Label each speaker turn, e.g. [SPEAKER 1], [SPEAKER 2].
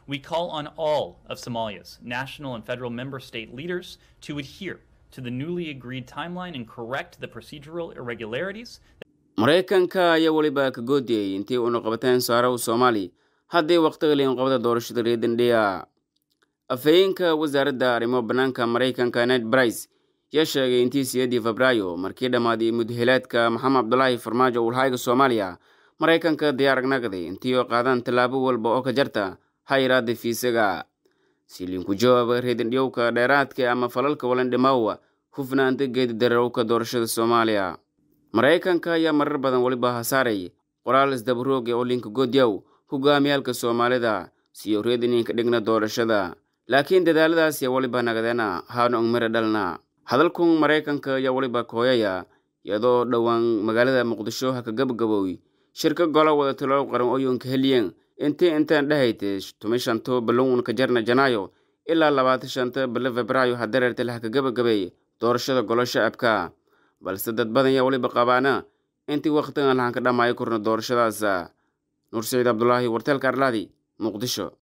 [SPEAKER 1] We call on all of Somalia's national and federal member state leaders to adhere to the newly agreed timeline and correct the procedural irregularities.
[SPEAKER 2] maraykanka ayaa weliba ka goodiyey intii uuna qabateen saaraw soomaali haddii waqtiga liinqabada doorashada reedandhiya afhayeenka wasaaradda arrimo bannaanka maraykanka ned brice yaa sheegay intii sideedii febraayo markii dhammaaday mudahelaadka maxamed cabdulaahi farmaajo ulhayga soomaaliya maraykanka diyaar nagday intii oo qaadaan tallaabo walba oo ka jarta hayraada fiisaga si liinku jawaaba reedandhiyowka dheeraadka ama falalka walandhimaawa hufnaanta geedi dararowka doorashada soomaaliya maraykanka ayaa marar badan weliba hasaaray qoraal isdabarooga oo linka goodyaw hogaamiyaalka soomaalida siyo reedininka dhigna doorashada laakiin dadaaladaas yaa weliba nagadeena haana ongmira dhalna hadalkun maraykanka ayaa weliba kooyaya iyadoo dhowaan magaalada muqdisho ha ka gabagabooy shirka golo wada talo qaran oyonka heliyeen intii intaan dhahaytay tumi shanto balowun ka jarna janaayo ilaa labaatan shanta bilo febraayo hadareertale ha ka gabagabeey doorashada golo shacabka balse dad badan yaa weliba qabaana intii wakhtigan lahan ka dhamaayo korna doorashadaas nuur saciid cabdulaahi warteelka arlaadi muqdisho